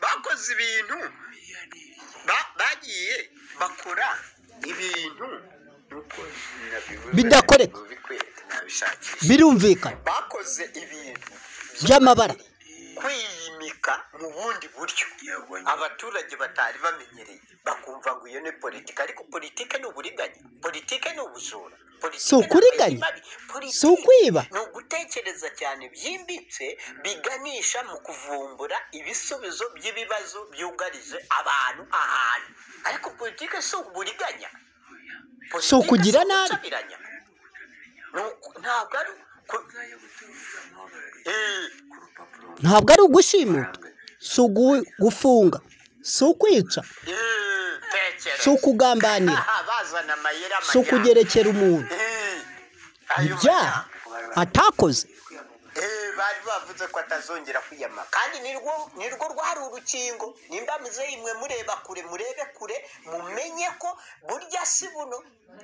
bacuruza ibintu ba- bagiye bakora ibintu nuko nabivuze, Bidakoreka. nabikwereka, nabishakisha. birumvikana bakoze ibintu by'amabara kwiyimika mu bundi buryo abaturage batari bamenyereye bakumva ngo iyo ni politiki ariko politiki ni uburiganya politiki ni ubujura politiki Si ukuriganya, ni amazi mabi, politiki si ukwiba. ni ugutekereza cyane byimbitse biganisha mu kuvumbura ibisubizo by'ibibazo byugarije abantu ahantu ariko politiki si uburiganya Si ukugira Politiki nabi. ubucabiranya. Ni uku- ntabwo ari ku- Eh, ntabwo ari ugushimuta si ugu- gufunga si ukwica eh, tekera. si ukugambanira Aha, bazana amayeri si amajyana. ukugerekera umuntu Eh, ayo ibyaha majyana. atakoze Eh, bari bavuze ko atazongera kwiyama kandi nirwo nirwo rwari urukingo nimba muze imwe mureba kure murebe kure mumenye ko burya si buno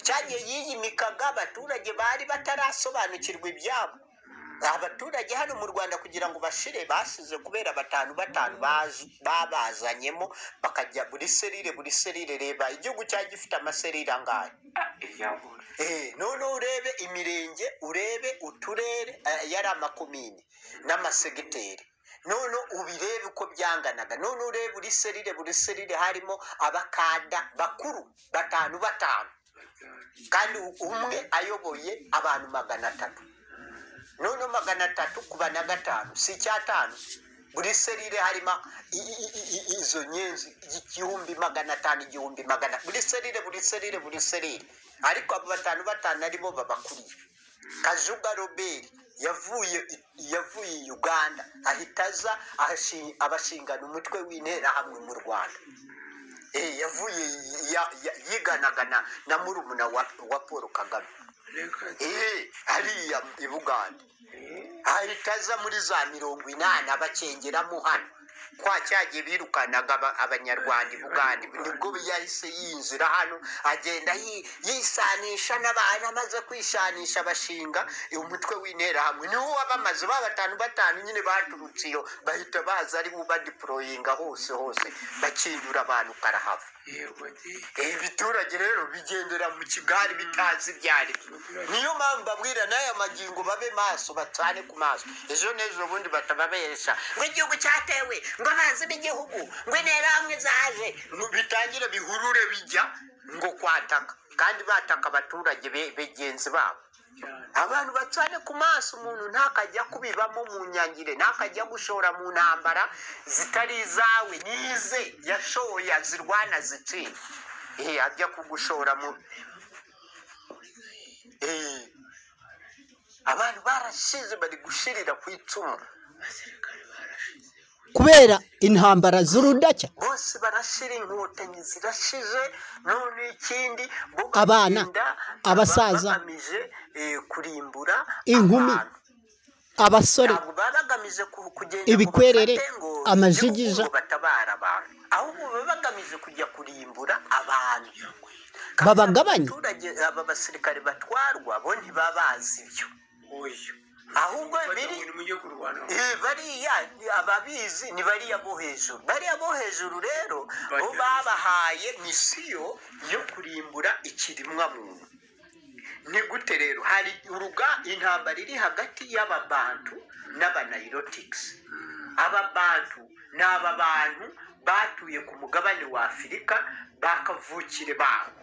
cyagiye yiyimikaga abaturage bari batarasobanukirwa ibyabo abaturage hano mu rwanda kugira ngo bashire basize kubera batanu batanu bazi- babazanyemo bakajya buri serire buri serire reba igihugu cyari gifite amaserire angahe Eh, none urebe imirenge urebe uturere eh, yari amakomini n'amasegiteri none ubirebe uko byanganaga none urebe buri serire buri serire harimo abakada bakuru batanu batanu kandi umwe ayoboye abantu magana atatu none magana atatu kuba na gatanu si icyatanu buri serire harimo i- i- i- i- izo nyenzi igihumbi magana atanu igihumbi magana buri serire buri serire buri serire ariko abo batanu batanu aribo babakuriye kajuga robert yavuye yavuye i uganda ahita aza ahashi- abashingana umutwe w'interahamwe mu rwanda Eh, yavuye ya- ya- yiganaga na- na murumuna wa wa paul kagame Eh, hariya i buganda ahita aza muri za mirongo inani abacengeramo hano kwa cyagiye birukanaga aba- abanyarwanda i buganda nibwo yahise yinjira hano agenda yi- yisanisha n'abantu amaze kwishanisha bashinga umutwe w'interahamwe niwo wabamaze ba batanu batanu nyine baturutse iyo bahita baza ari bubadiporoyinga hose hose bakinyura abantu karahava ibiturage rero bigendera mu kigari bitazi ibyo ari byo niyo mpamvu babwira n'aya magingo babe maso batane ku maso ejo n'ejo bundi batababesha ngo igihugu cyatewe ngo amazi n'igihugu ngo interahamwe zaje ngo bitangire bihurure bijya ngo kwataka kandi bataka abaturage be- begenzi babo abantu bacane ku maso umuntu ntakajya kubibamo mu nyangire ntakajya gushora mu ntambara zitari izawe nize yashoye azirwana zitsinda eh ajya kugushora mu eh abantu barashize bari gushirira ku icumu kubera intambara z'urudacya bose barashira inkotanyi zirashize none ikindi bo Abana, bagenda abasaza, bagamije eh, kurimbura Inkumi. abantu. abasore ntabwo baba bagamije ku- kugenda ngo Ibikwerere, bafate ngo amajigija. igihugu ngo batabara abantu ahubwo baba bagamije kujya kurimbura abantu Kandi Babagabanye. abaturage aba basirikare batwarwa bo ntibabazi ibyo ahubwo biri Eh, bariya ababizi ni bariya bo hejuru bariya bo hejuru rero bo babahaye misiyo yo kurimbura ikiremwa muntu ni gute rero hari uruga intambara iri hagati y'ababantu n'abanayirotikisi ababantu ni aba bantu batuye ku mugabane wa afurika bakavukire bawo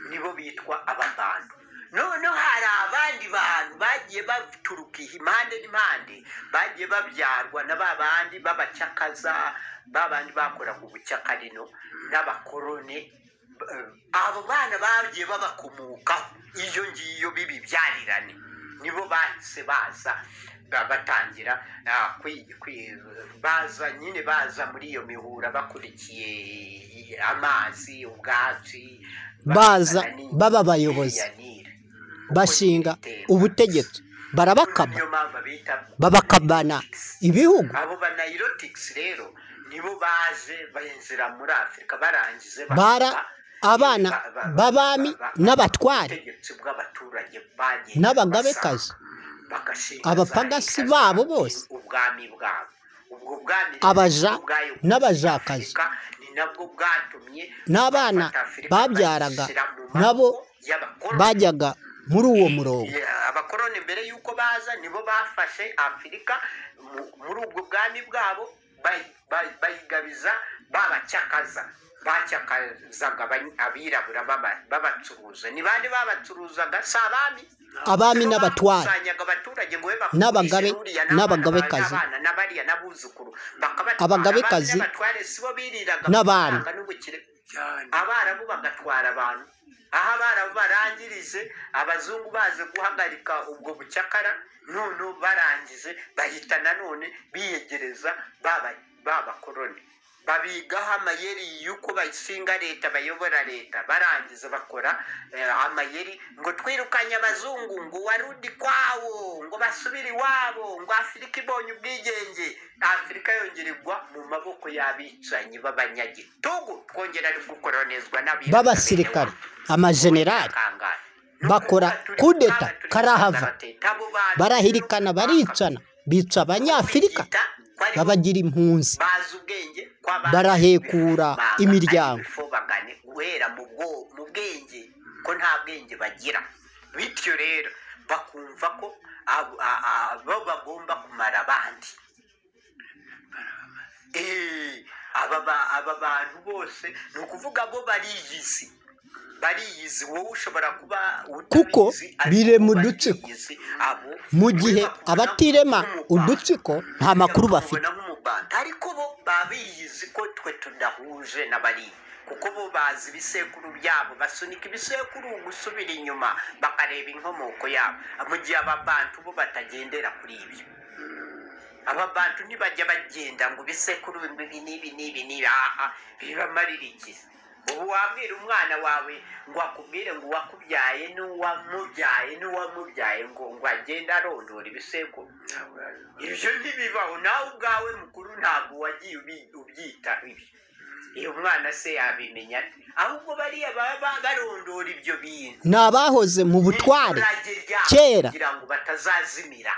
nibo bitwa ababantu noneho hari abandi bantu bagiye baturuka impande n'impande bagiye babyarwa na ba bandi b'abacakaza ba bandi bakoraga ubucyakarino n'abakorone Eh, abo bana bagiye babakomokaho iyo ngiyo bibibyarirane nibo bahise baza ba- batangira ah, kwi- kwi- baza nyine baza muri iyo mihura bakurikiye amazi ubwatsi Baza bakazana baba abayobozi. n'iyanire. bashinga ubutegetsi barabakama niyo mpamvu bita babakabana ibihugu abo banayirotikisi rero nibo baje binjira muri afurika barangije bara bakaba- abana ba- ba- b'abami ba- ba- n'abatware ubutegetsi bw'abaturage bagiye N'abagabekazi. basanga, bagashinga Abapagasi za leta babo zabo, bose. ubwami bwabo ubwo bwami abaja bwayo- n'abajakazi ni nabwo bwatumye n'abana abafata Afurika babyaraga bazishyira mu maboko nabo y'abakoloni. bajyaga muri uwo murongo Yeah, abakoroni mbere y'uko baza nibo bafashe afurika mu- muri ubwo bwami bwabo bayi- bayi- bayigabiza babacyakaza bacyakazaga abany- abirabura baba- babacuruza ni bande babacuruzaga si abami Abami Nibo n'abatware. bakusanyaga abaturage ngo be bakurishe N'abagabe- uriya n'abana n'abagabekazi. n'abana n'abariya n'abuzukuru bakabatwara Abagabekazi. abami n'abatware sibo biriraga N'abami. amafaranga n'ubukire abarabu bagatwara abantu aho abarabu barangirije abazungu baje guhagarika ubwo bucakara none barangije bahita nanone biyegereza baba- babakoroni babigaho amayeri y'uko bashinga leta bayobora leta barangiza bakora eh, amayeri ngo twirukanye abazungu ngo warudi kwawo ngo basubire iwabo ngo afurika ibonye ubwigenge afurika yongererwa mu maboko y'abicanyi b'abanyagitugu twongera ari gukoronezwa n'abirabura b'abasirikare amajenerali Kangahe. bakora Turi- kudeta turi- karahava Abo bantu- barahirikana baricana bica abanyafurika Bita ko ari babagira impunzi bazi ubwenge kw'abandi. Barahekura Banga imiryango. ariko ifobagane guhera mu bwo- mu bwenge ko nta bwenge bagira bityo rero bakumva ko abo- a- a- bo bagomba kumara abandi Eh, aba ba- aba bantu bose ni ukuvuga bo bariyizi bariyizi wowe ushobora kuba utabizi, Kuko ariko bire mu bariyizi, dutsiko. abo mu gihe bakubona abatirema nk'umubano. udutsiko nta makuru bafite Bakubona nk'umubano. ariko bo baba biyizi ko twe tudahuje n'abari kuko bo bazi ibisekuru byabo basunika ibisekuru gusubira inyuma bakareba inkomoko yabo mu gihe ababantu bo batagendera kuri ibyo ababantu ntibajya bagenda ngo ibisekuru ibi n'ibi n'ibi n'ibi aha bibamarira iki ubu wabwira umwana wawe ngo akubwire ngo uwakubyaye n'uwamubyaye n'uwamubyaye ngo ngo agende arondora ibisekuru ibyo ntibibaho nawe ubwawe mukuru ntabwo wagiye ubi- ubyita ibi iyo mwana se yabimenya ate? ahubwo bariya baba ba- barondora ibyo bintu ni abahoze mu butware N'ibirage ryabo kera. kugira ngo batazazimira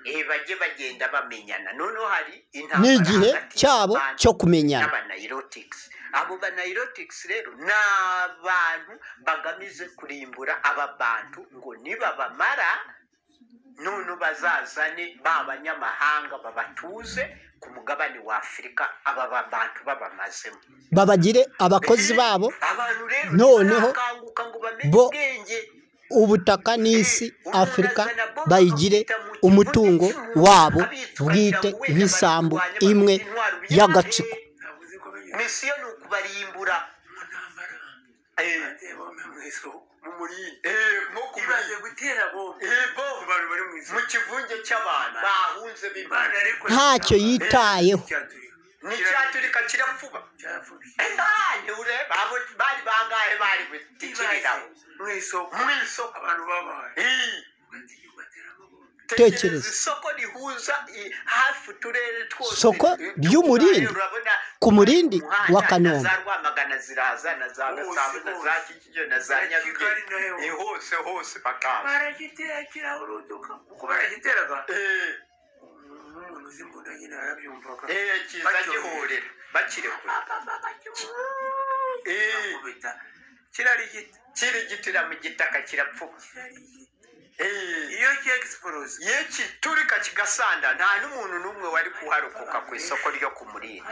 Eh, bajye bagenda bamenyana noneho hari n'igihe hagati cyabo y'abantu cyo kumenyana n'abanayirotics abo banayirotics rero ni abantu bagamije kurimbura aba bantu ngo nibabamara none bazazane ba banyamahanga babatuze ku mugabane wa afurika aba ba bantu babamazemo babagire abakozi babo abantu rero Noneho ntibarakanguka ngo bamenye bo- ubwenge ubutaka n'isi afurika bayigire umutungo wabo bwite nk'isambu imwe y'agatsiko misiyo ni ukubarimbura Eh, eh, nko kubari- Eh, bo, mu kivunge cy'abantu bahunze b'imana ntacyo yitayeho ni cyaturika kirafuba ntahantu ureba abo bari bangahe bari butikiriraho mu isoko Eh, Tekereza. isoko rihuza eh, hafi uturere twose Soko Eh, ry'umurindi. urabona ku murindi wa kanombe na za rwamagana ziraza na za Hose, gasabo na za hose. kicukiro na za Na Kigali nyarugenge nayo. Eh, hose hose bakaza Eh, eh, kiza Batyo. gihurira bakiri kure Eh, kirigitira mu gitaka kirapfuba Eh, iyo kiturika kigasanda nta n'umuntu n'umwe wari kuharokoka ku isoko ryo ku murindi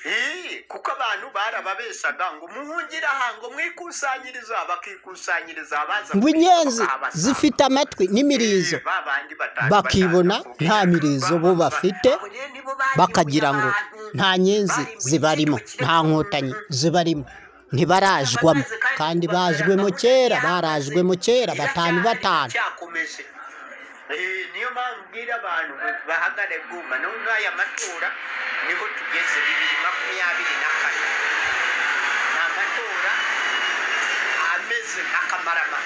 Eh, kuko abantu barababeshaga ngo muhungire aha ngo mwikusanyiriza bakikusanyiriza abaza ngo inyenzi abasanga. zifite amatwi n'imirizo Eh, ba bandi batanu bakibona batandatu. nta mirizo bo bafite Abo rero nibo bari bakagira ngo abantu. nta nyenzi zibarimo nta nkotanyi zibarimo ntibarajwamo kandi bajwemo kera barajwemo kera batanu batanu cyakomeje Eh, niyo mpamvu ubwira abantu ngo bahagare bwuma no muri aya matora niho tugeze bibiri makumyabiri na kane ni amatora ameze nka kamaramaka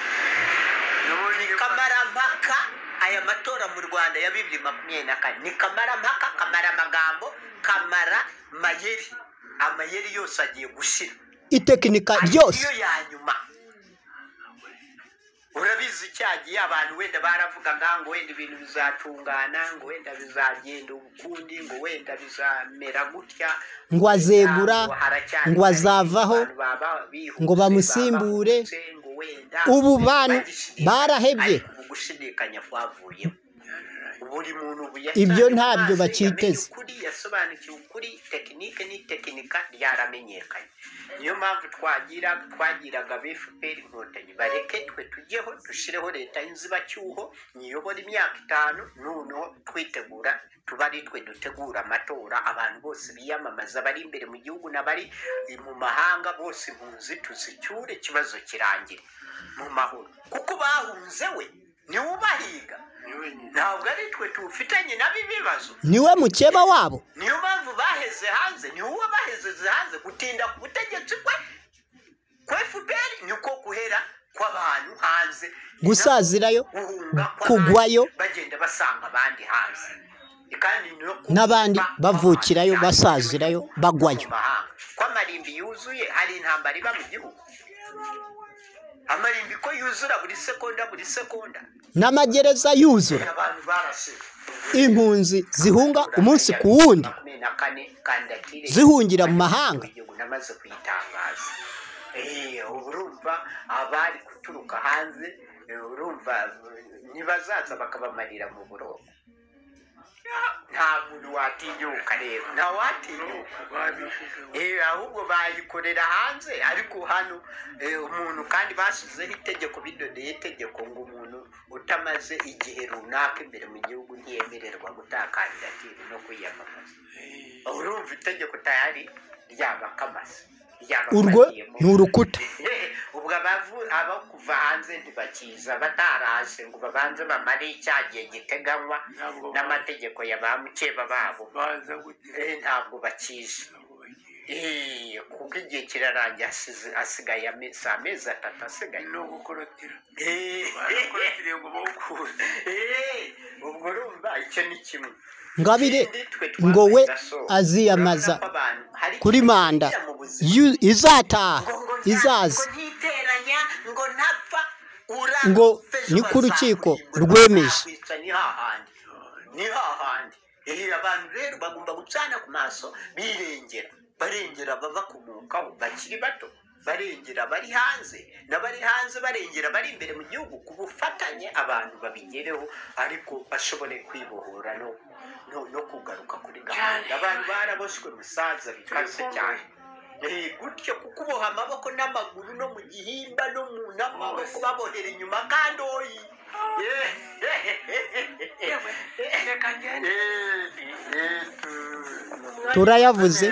ni kamarampaka aya matora mu rwanda ya bibiri makumyabiri na kane ni kamarampaka kamaramagambo kamara mayeri amayeri yose agiye gushira itekinika ryose niyo ya nyuma urabizi cyagiye abantu wenda baravugaga ngo wenda ibintu bizatungana ngo wenda bizagenda ukundi ngo wenda bizamera gutya Ngo azegura, haracyari ngo azavaho, abantu baba bihuse, ngo bamusimbure. baba bahubutse, ngo wenda Ubu bantu bagishidikanya. barahebye. Ariko ubu gushidikanya kwavuyemo buri muntu ubu yashyize Ibyo mu ntabyo maso, bakiteze. yamenye ukuri yasobanukiwe ukuri tekinike n'itekinika ryaramenyekanye niyo mpamvu twagira twagiraga bfpr inkotanyi bareke twe tujyeho dushyireho leta y'inzibacyuho niyobora imyaka itanu noneho twitegura tuba ari twe dutegura amatora abantu bose biyamamaza bari imbere mu gihugu n'abari mu mahanga bose impunzi tuzicyure ikibazo kirangire mu mahoro kuko bahunze we niwe ubahiga ntabwo ari twe tuwufitanye nabo ibibazo niwe mukeba wabo niyo mpamvu baheze hanze ni wowe bahezeze hanze gutinda ku butegetsi kwe ku fpr niko guhera kw'abantu hanze gusazirayo guhunga kw'abandi, kugwayo. bagenda basanga abandi hanze kandi no ku- N'abandi ba- bavukirayo, kw'abandi, basazirayo, bagwayo. mu mahanga. ko amarimbi yuzuye hari intambara iba mu gihugu amarimbi ko yuzura buri sekonda buri sekonda n'amagereza yuzura abantu barasize impunzi zihunga umunsi ku wundi Makumyabiri na kane kandidatire zihungira mu mahanga igihugu namaze kuyitangaza Eh, ubu urumva abari guturuka hanze eh, urumva eh, nibazaza bakabamarira mu buroko nta muntu watinyuka rero nta watinyuka Eh, ahubwo bayikorera hanze ariko hano eh, umuntu kandi bashyizeho itegeko bidodeye itegeko ngo umuntu utamaze igihe runaka imbere mu gihugu ntiyemererwa gutakandidatire no kwiyamamaza urumva itegeko tayari ryabakamaze urwo ni urukuta ubwo abavu abo kuva hanze ntibakiza bataraje ngo babanze bamare cya gihe giteganywa n'amategeko ya ba mukeba babo baza gute Eh, ntabwo bakije Eh, kuko igihe kirarangiye asize- asigaye ame- si amezi atatu asigaye no gukorotira Eh, barakorotiriye ngo bawukuze eh, ubwo urumva icyo ni kimwe ngabire Ikindi twe ngo we twamaze gasoza. aziyamaza Urabona ko abantu hari kuri ikintu manda kigira mu buzima. yu- izataha ngo ngo nta- izaza ngo ntiteranya ngo ntapfa ura- Ngo fejo ni ku rukiko bazakurimba, rwemeje. bazakwica ni hahandi ni hahandi Eh, abantu rero bagomba gucana ku maso birengera barengera ababakomokaho bakiri bato barengera bari hanze n'abari hanze barengera bari imbere mu gihugu ku bufatanye abantu babigereho ariko bashobore kwibohora no, no, no kugaruka kuri gahunda abantu baraboshywe musaza bikaze cyane Eh, gutyo kuko uboha amaboko n'amaguru no mu gihimba no mu n'amaboko babohera inyuma kandi oyi Eh, reka ngende turayavuze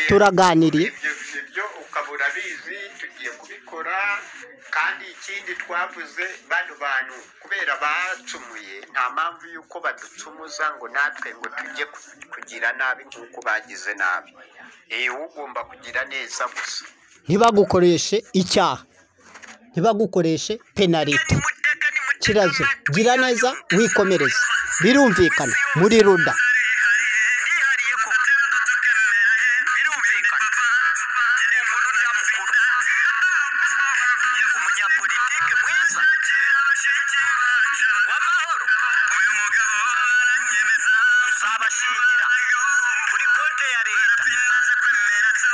turaganiriye ibyo ibyo ukabura bizi tugiye kubikora kandi ikindi twavuze bano bantu kubera bacumuye nta mpamvu y'uko baducumuza ngo natwe ngo tujye ku- kugira nabi nk'uko bagize nabi Eh, wowe ugomba kugira neza gusa ntibagukoreshe icyaha ntibagukoreshe penalite kirazira gira neza wikomereze birumvikana muri ruda yihariye koko birumvikana inkuru ndamukuru umunyapolitike mwiza w'amahoro uyu mugabo uzabashingira kuri konte ya leta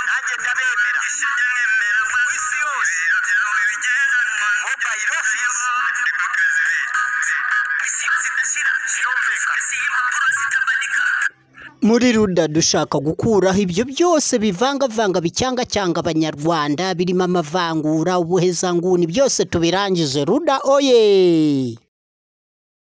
nanjye ndabemera ku isi yose mobayiro muri ruda dushaka gukuraho ibyo byose bivangavanga bicyanga abanyarwanda birimo amavangura ubuhezanguni byose tubirangize ruda oye